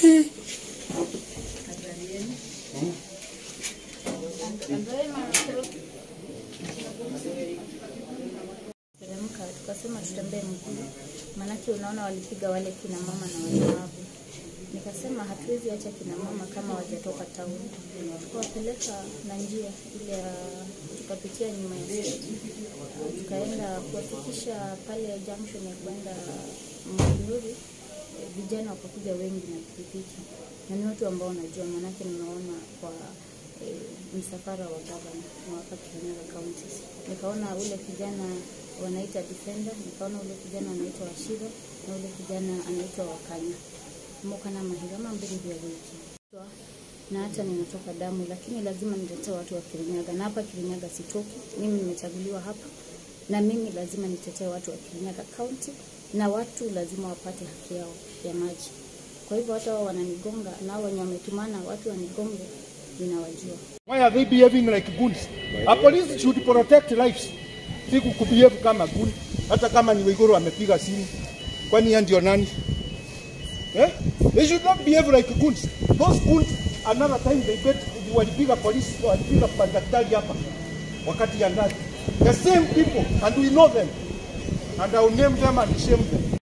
Teremka tukasema tutembee mguu, maanake unaona walipiga wale kina mama na walemavu. Nikasema hatuwezi acha kina mama kama wajatoka tauni, tukawapeleka na njia ile ya tukapitia nyuma ya stage, tukaenda kuwafikisha pale junction ya kwenda Munduri. Eh, Vijana wakakuja wengi na pikipiki, na ni watu ambao wanajua, maanake nimeona kwa eh, msafara wa gavana wa hapa Kirinyaga County. Nikaona ule kijana wanaita Defender, nikaona ule kijana anaitwa Washira na ule kijana anaitwa Wakanya Mokana Mahirama mbili vya wiki na hata ninatoka damu, lakini lazima nitetee watu wa Kirinyaga, na hapa Kirinyaga sitoki. Mimi nimechaguliwa hapa, na mimi lazima nitetee watu wa Kirinyaga County, na watu lazima wapate haki yao ya maji. Kwa hivyo hata wao wananigonga, nao wenye wametumana watu wanigonge, ninawajua. Why are they behaving like goons? A police should protect lives. Si kubehave kama goon. Hata kama ni Waiguru amepiga simu. Kwani yeye ndio nani? Eh? They should not behave like goons. Those goons another time they bet walipiga polisi, walipiga madaktari hapa wakati ya ndani. The same people and we know them. And I will name them and shame them.